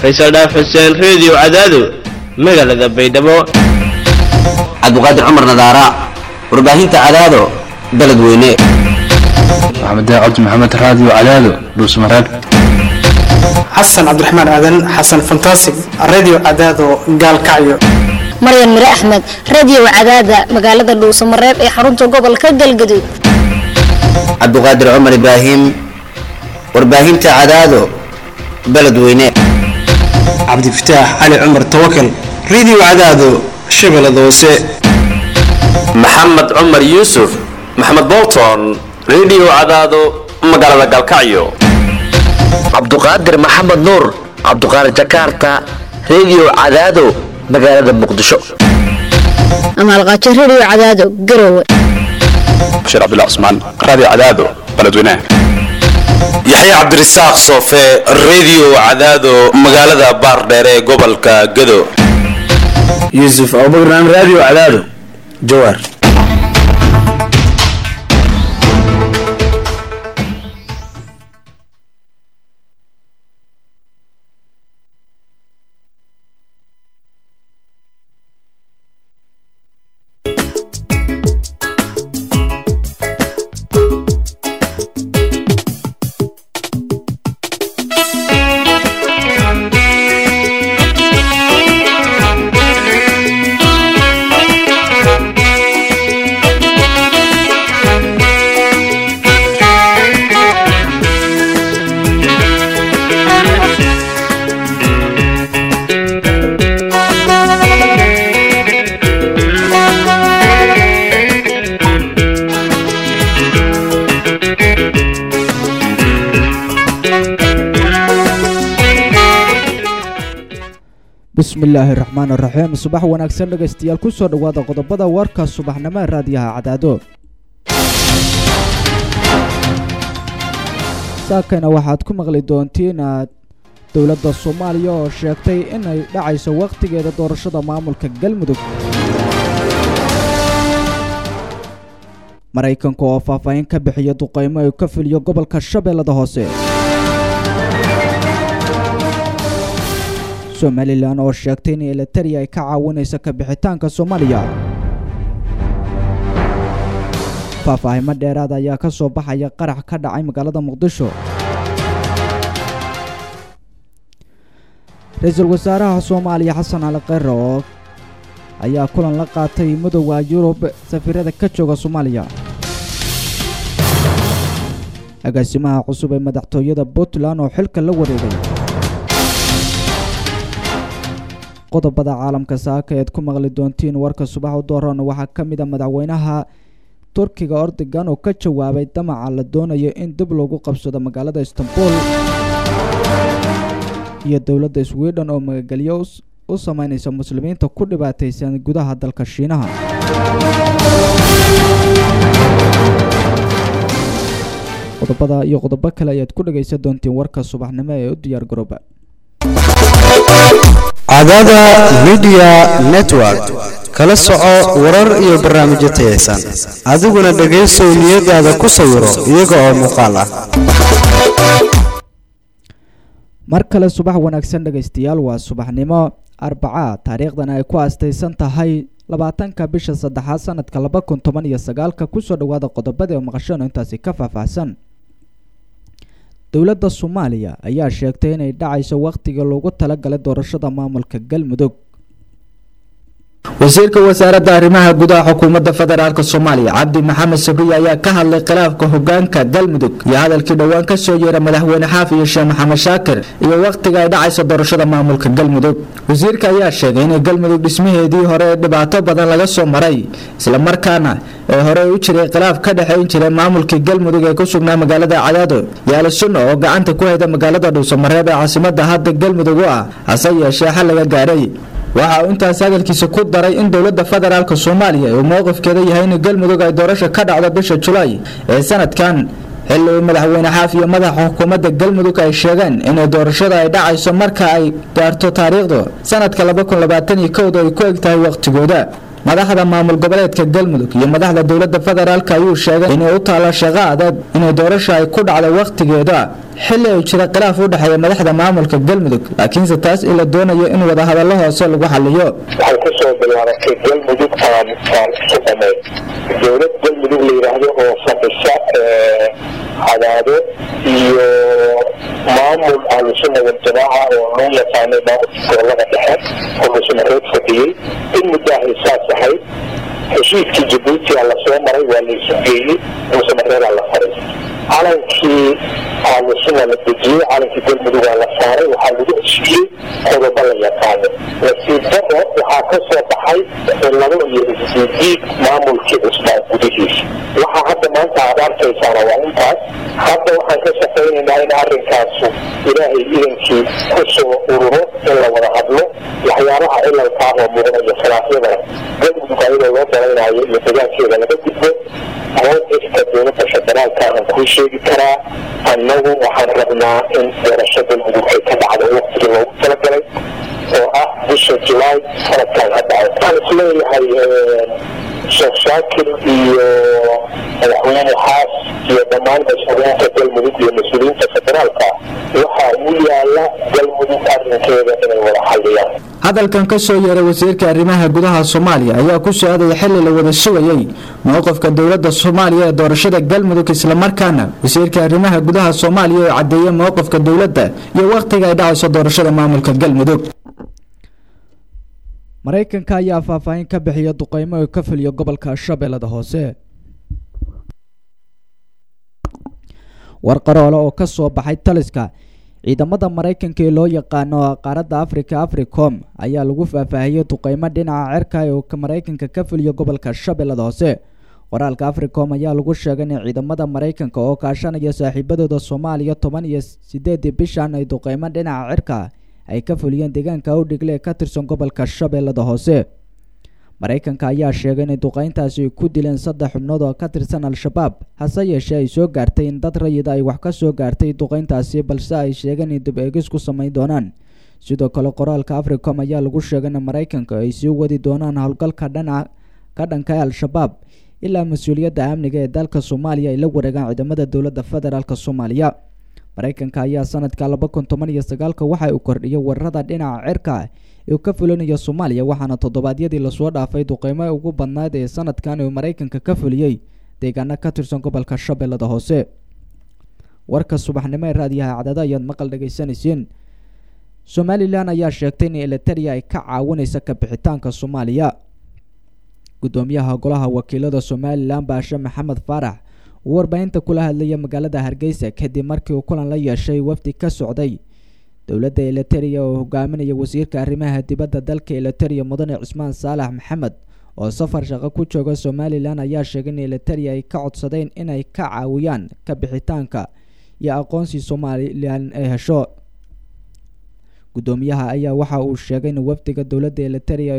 faysal dhaaf xuseen reediyo cadaado magaalada baydhabo cabdiqaadir cumar nadaara warbaahinta cadaado beledweyne maxamed cabdi maxamed raadiyo cadaado dhuusmareeb xasan cabdiraxmaan aadan xasan fantasig radio cadaado gaalkacyo maryan mire axmed radio cadaada magaalada dhuusamareeb ee xarunta gobolka galgaduud cabdiqaadir cumar ibraahim warbaahinta cadaado beledweyne cabdifataax cali cumar tawakal radio cadaado shabeellada hoose maxamed cumar yuusuf maxamed bolton radio cadaado magaalada galkacyo cabduqaadir maxamed nuur cabduqaadir jakarta radio cadaado magaalada muqdisho amaalqaajo radio cadaado garowe bashiir cabdullah cusmaan raadiyo cadaado beledweynaha yaxya cabdirasaaq soofe radio cadaado magaalada baardheer ee gobolka gado yuusuf abubakar raadiyo cadaado jawaar bismillaahi raxmaan raxiim subax wanaagsan dhegaystayaal kusoo dhowaada qodobada warka subaxnimo ee raadiyaha cadaado saakayna waxaad ku maqli doontiin dowladda soomaaliya oo sheegtay inay dhacayso wakhtigeeda doorashada maamulka galmudug maraykanka oo faahfaahin ka bixiya duqaymo ay ka filiyo gobolka shabeellada hoose somalilan oo sheegtay in elitaria ay ka caawinayso ka bixitaanka soomaaliya faahfaahimo dheeraad ayaa ka soo baxaya qarax ka dhacay magaalada muqdisho ra-iisul wasaaraha soomaaliya xasan cali kheyre oo ayaa kulan la qaatay midooda yurub safiirada ka jooga soomaaliya agaasimaha cusub ee madaxtooyada puntland oo xilka la wareegay qodobada caalamka saaka eed ku maqli doontiin warka subax u dooran waxaa ka mid a madaxweynaha turkiga ordogan oo ka jawaabay damaca la doonayo in dib loogu qabsado magaalada istanbul iyo dowladda sweden oo magagelyo u sameynaysa muslimiinta ku dhibaataysan gudaha dalka shiinaha qodobada iyo qodobo kale ayaad ku dhagaysan doontiin warka subaxnimo ee u diyaar garooba cadaada midiya network kala soco warar iyo barnaamijyo tayaysan adiguna dhegaysow niyadaada ku sawiro iyaga oo muuqaal ah mar kale subax wanaagsan dhegaystayaal waa subaxnimo arbaca taariikhdana ay ku aastaysan tahay labaatanka bisha saddexaad sanadka laba kun toban iyo sagaalka kusoo dhowaada qodobada oo maqashano intaasi ka faahfaahsan dowladda soomaaliya ayaa sheegtay inay dhacayso wakhtiga loogu talagalay doorashada maamulka galmudug wasiirka wasaaradda arrimaha gudaha xukuumadda federaalk soomaaliya cabdi maxamed sabriye ayaa ka hadlay khilaafka hogaanka galmudug iyo hadalkii dhowaan ka soo yeera madaxweyne xaaf iyo sheekh maxamed shaakir iyo wakhtiga ay dhacayso doorashada maamulka galmudug wasiirka ayaa sheegay in galmudug dhismaheedii hore ee dhibaato badan laga soo maray islamarkaana ee hore u jiray khilaaf ka dhexayn jiray maamulkii galmudug ee ku sugnaa magaalada cadaado yaali sunna oo gacanta ku hayda magaalada dhuusamareeb ee caasimada hadda galmudug u ah hase yeeshee xal laga gaaray waxa uu intaas hadalkiisa ku daray in dowladda federaalk soomaaliya uu mowqifkeeda yahay in galmudug ay doorasho ka dhacdo bisha julaay ee sanadkan xilli uu madaxweyne xaaf iyo madaxa xukuumadda galmudug ay sheegeen inay doorashada ay dhacayso marka ay gaarto taariikhdu sanadka laba kun labaatan iyo kowda ay ku eg tahay wakhtigooda madaxda maamul goboleedka galmudug iyo madaxda dowladda federaalk ayuu sheegay inay u taalo shaqo adag inay doorasho ay ku dhacdo wakhtigeeda xilli ay jira khilaaf u dhexeeya madaxda maamulka galmudug laakiinse taas in la doonayo in wadahadallo hoose lagu xaliyo waxay ku soo bilaabatay galmudug aan aan isu dhamayn dowlad galmudug la yidhaahdo oo fadhisa cadaado iyo maamul ahlusuna waljamaaca oo loo yaqaanay maamulka gobolada dhexe oo lusmareed fadhiyey in muddahay saas ahayd heshiiskii jabuuti a lasoo maray waa la isu geeyey lusmareedaa la faray calankii ahlusuna la dejiyey calankii galmudug aa la saaray waxaa lagu heshiiyey qodobo la yaqaano nasiib daro waxaa ka soo baxay cilado iyo isdiidiid maamulkii cusbaan gudihiisa waxaa hadda maanta aad arkaysaana waa intaas hadda waxaan ka shaqaynaynaa in arrinkaasu ilaahay idankii ku soo ururo in la wada hadlo waxyaabaha cilalka ah oo muuqda iyo khilaafyadana galmudug ayadoo loo dalaynayo iyo degaankeeda laga gudbo mowqifka dowladda federaalka aan kuu sheegi karaa annagu waxaan rabnaa in doorasho galmudug ay ka dhacdo waqtigii loogu talagalay oo ah bisha julaay sanadkan hadda waxaan isleeyahay sheekh shaakir iyo madaxweyne xaas iyo dhammaan mas-uuliyiinta galmudug iyo mas-uuliyiinta federaalka waxaa u yaala galmudug arrinkeeda inay wada xalliyaan hadalkan ka soo yeeray wasiirka arrimaha gudaha soomaaliya ayaa ku soo aadaya xilli la wada sugayey mowqifka dowladda soomaaliya ee doorashada galmudug islamarkaana wasiirka arrimaha gudaha soomaaliya oo cadeeyey mowqifka dowladda iyo wakhtiga ay dhacayso doorashada maamulka galmudug maraykanka ayaa faahfaahin ka bixiya duqeymo oo ka fuliya gobolka shabeellada hoose war qaroole oo ka soo baxay taliska ciidamada maraykanka ee loo yaqaano qaaradda africa africom ayaa lagu faahfaahiyey duqeymo dhinaca cirka oo maraykanka ka fuliya gobolka shabeellada hoose qoraalka africom ayaa lagu sheegay in ciidamada maraykanka oo kaashanaya saaxiibadooda soomaaliya toban iyo sideedii bishan ay duqeymo dhinaca cirka ay ka fuliyeen deegaanka awdhigle ee ka tirsan gobolka shabeellada hoose maraykanka ayaa sheegay inay duqeyntaasi ay ku dileen saddex xubnood oo ka tirsan al-shabaab hase yeeshee ay soo gaartay in dad rayida ay wax ka soo gaartay duqeyntaasi balse ay sheegeen in dib eegis ku samayn doonaan sidoo kale qoraalka africom ayaa lagu sheegay in maraykanka ay sii wadi doonaan howlgalka dhanaca ka dhanka ee al-shabaab ilaa mas-uuliyadda amniga ee dalka soomaaliya ay la wareegaan ciidamada dowladda federaalk soomaaliya maraykanka ayaa sanadka laba kun toban iyo sagaalka waxa uu kordhiyay weerarada dhinaca cirka ee ka fulinaya soomaaliya waxaana toddobaadyadii lasoo dhaafay duqeymo ugu badnayd ee sanadkan uu maraykanka ka fuliyey deegaano ka tirsan gobolka shabeellada hoose warka subaxnimo ee raadiyaha cadada ayaad maqal dhagaysanayseen somalilan ayaa sheegtay in eliteria ay ka caawinaysa kabixitaanka soomaaliya gudoomiyaha golaha wakiilada somalilan baashe maxamed faarax uu warbaahinta kula hadlaya magaalada hargeysa kadib markii uu kulan la yeeshay wafdi ka socday dowladda eliteria oo hogaaminaya wasiirka arrimaha dibadda dalka eliteria mudane cismaan saalax maxamed oo safar shaqo ku jooga somalilan ayaa sheegay in eliteria ay ka codsadeen inay ka caawiyaan kabixitaanka iyo aqoonsi somalilan ay hesho gudoomiyaha ayaa waxa uu sheegay in wafdiga dowladda eliteria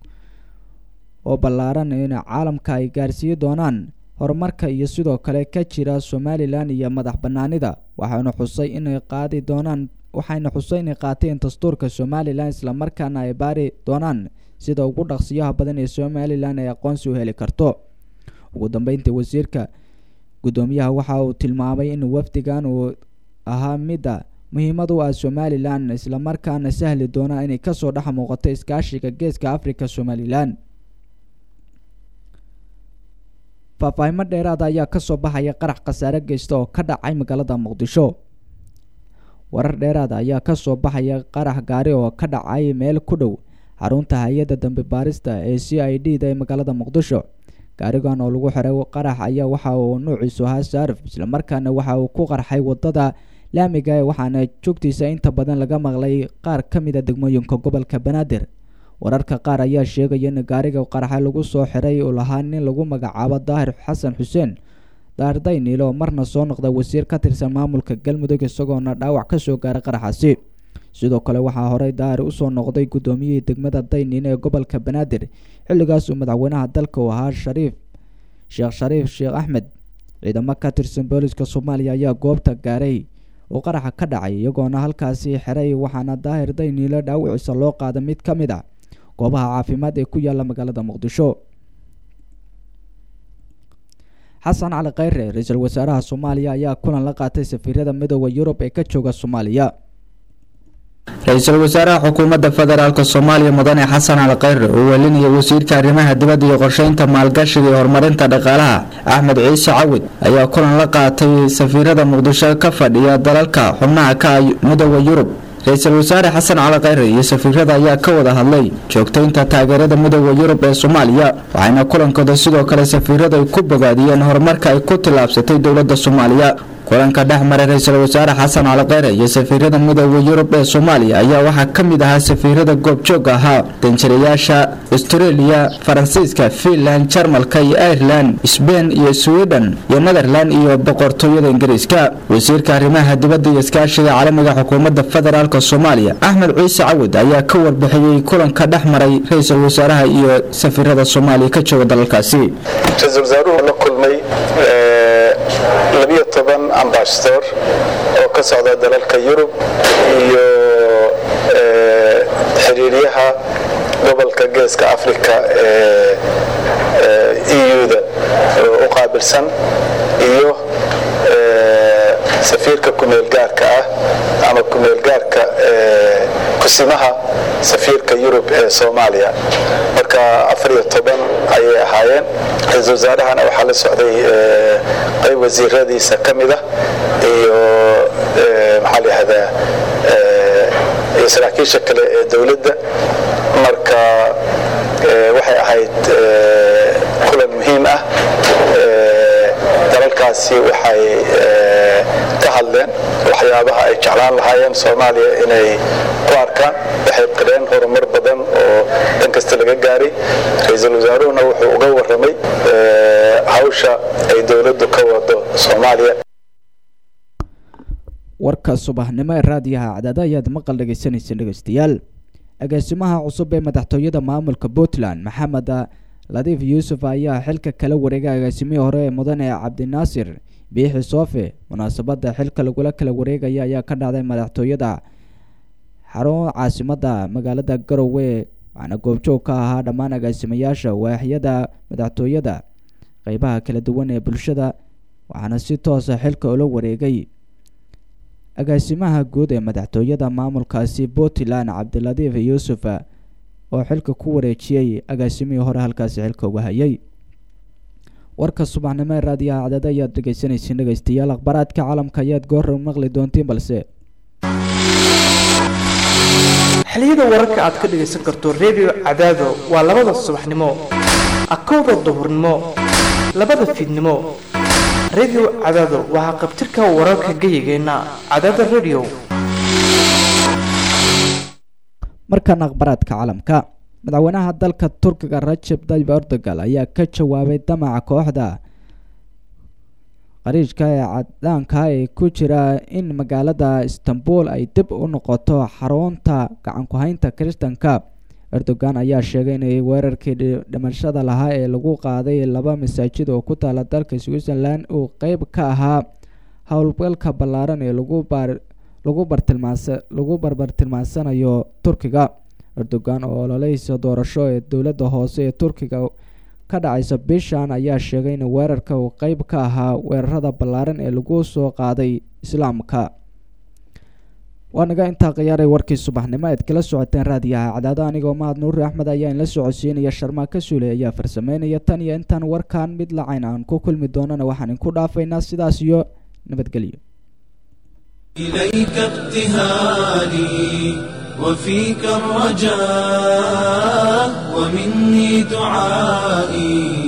oo ballaaran in caalamka ay gaarsiiyi doonaan horumarka iyo sidoo kale ka jira somalilan iyo madax banaanida waxaana xusay inay qaadi doonaan waxayna xusay inay qaateen dastuurka somalilan islamarkaana ay baari doonaan sida ugu dhaqsiyaha badan ee somalilan ay aqoonsi u heli karto ugu dambeyntii wasiirka gudoomiyaha waxa uu tilmaamay in wafdigan uu ahaa midda muhiimad u ah somalilan islamarkaana sahli doona inay kasoo dhex muuqato iskaashiga geeska africa somalilan faahfaahimo dheeraada ayaa kasoo baxaya qarax khasaare geysta oo ka dhacay magaalada muqdisho warar dheeraada ayaa kasoo baxaya qarax gaari oo ka dhacay meel ku dhow xarunta hay-adda dambe baarista ee c i d da ee magaalada muqdisho gaarigan oo lagu xiray qarax ayaa waxa uu nuuciisu ahaa saarif islamarkaana waxa uu ku qarxay wadada laamiga waxaana joogtiisa inta badan laga maqlay qaar ka mid a degmooyinka gobolka banaadir wararka qaar ayaa sheegaya in gaariga qaraxa lagu soo xiray uu lahaa nin lagu magacaabo daahir xasan xuseen daahir dayniil oo marna soo noqda wasiir ka tirsan maamulka galmudug isagoona dhaawac kasoo gaaray qaraxaasi sidoo kale waxaa horey daahir usoo noqday gudoomiyihii degmada dayniil ee gobolka banaadir xilligaas uu madaxweynaha dalka uu ahaa shariif sheekh shariif sheekh axmed ciidamo ka tirsan booliska soomaaliya ayaa goobta gaaray oo qaraxa ka dhacay iyagoona halkaasi xiray waxaana daahir dayniile dhaawiciisa loo qaada mid ka mid a goobaha caafimaad ee ku yaala magaalada muqdisho xasan cali kheyre ra-iisul wasaaraha soomaaliya ayaa kulan la qaatay safiirada midooda yurub ee ka jooga soomaaliya ra-iisul wasaaraha xukuumadda federaalk soomaaliya mudane xasan cali kheyre oo welinaya wasiirka arrimaha dibadda iyo qorsheynta maalgashiga iyo horumarinta dhaqaalaha axmed ciise cawid ayaa kulan la qaatay safiirada muqdisho ka fadhiya dalalka xubnaha ka ah midooda yurub ra-iisul wasaare xasan cali kheyre iyo safiirada ayaa ka wada hadlay joogtaynta taageerada midooda yurub ee soomaaliya waxayna kulankooda sidoo kale safiirada ay ku bogaadiyeen horumarka ay ku tillaabsatay dowladda soomaaliya kulanka dhex maray ra-iisul wasaare xasan cali kheyre iyo safiirada midooda yurub ee soomaaliya ayaa waxaa ka mid ahaa safiirada goobjoog ahaa danjirayaasha astareeliya faransiiska fiinland jarmalka iyo ireland sbein iyo sweden iyo netherland iyo boqortooyada ingiriiska wasiirka arrimaha dibadda iyo iskaashiga caalamiga xukuumadda federaalk soomaaliya axmed ciise cawid ayaa ka warbixiyey kulanka dhex maray ra-iisul wasaaraha iyo safiirada soomaaliya ka jooga dalalkaasi ra-iisul wasaaruhu la kulmay labiyo toban ambasador oo ka socda dalalka yurub iyo xiriiryaha gobolka geeska africa ee eu-da oo u qaabilsan iyo safiirka kumeelgaarka ah ama kumeelgaarka kusimaha safiirka yurub ee soomaaliya marka afar iyo toban ayay ahaayeen ra-iisul wasaarahana waxaa la socday qayb wasiiradiisa ka mid ah iyo maxaa la yihahdaa iyo saraakiisha kale ee dowladda marka waxay ahayd kulan muhiim ah dalalkaasi waxay ka hadleen waxyaabaha ay jeclaan lahaayeen soomaaliya inay ku arkaan waxay qireen horumar badan oo dhan kasta laga gaaray ra-iisul wasaaruhuna wuxuu uga warramay hawsha ay dowladdu ka wado soomaaliya warka subaxnimo ee raadiyaha cadaada ayaad maqal dhegeysanaysa dhegeystayaal agaasimaha cusub ee madaxtooyada maamulka puntland maxamed ladiif yuusuf ayaa xilka kala wareegay agaasimihii hore ee mudane cabdinaasir biixi soofe munaasabada xilka lagula kala wareegaya ayaa ka dhacday madaxtooyada xarun caasimada magaalada garowe waxaana goobjoog ka ahaa dhammaan agaasimayaasha waaxyada madaxtooyada qeybaha kala duwan ee bulshada waxaana si toosa xilka ula wareegay agaasimaha guud ee madaxtooyada maamulkaasi puntland cabdiladiif yuusuf oo xilka ku wareejiyey agaasimihii hore halkaasi xilka uga hayay warka subaxnimo ee raadiyaha cadada ayaad dhegeysanaysiin dhegeystayaal akhbaaraadka caalamka ayaad goorra maqli doontiin balse xiliyada wararka aad ka dhegaysan karto redio cadaado waa labada subaxnimo akowda duhurnimo labada fiidnimo redio cadaado waxaa qabtirka wararka geyigeenna cadaada redio markan akhbaraadka caalamka madaxweynaha dalka turkiga rajeb tayyib erdogan ayaa ka jawaabay damaca kooxda qariijka ee cadaanka ee ku jira in magaalada istanbul ay dib u noqoto xarunta gacanku-haynta kiristanka erdogan ayaa sheegay inay weerarkii dhimashada lahaa ee lagu qaaday laba masaajid oo ku taala dalka switzerland uu qeyb ka ahaa howlgalka ballaaran ee lagu baar lagu bartilmaansa lagu barbartilmaansanayo turkiga erdogan oo ololeysa doorasho ee dowladda hoose ee turkiga ka dhacaysa bishan ayaa sheegay in weerarka uu qeyb ka ahaa weerarada ballaaran ee lagu soo qaaday islaamka waa naga intaa khiyaaray warkii subaxnimo eed kala socoteen raadiyaha cadaado anigoo mahad nuuri axmed ayaa inla socodsiinaya sharmaaka suule ayaa farsameynaya tan iyo intaan warkan mid lacayn aan ku kulmi doonana waxaan inku dhaafaynaa sidaas iyo nabadgelyo إليك ابتهالي وفيك الرجاء ومني دعائي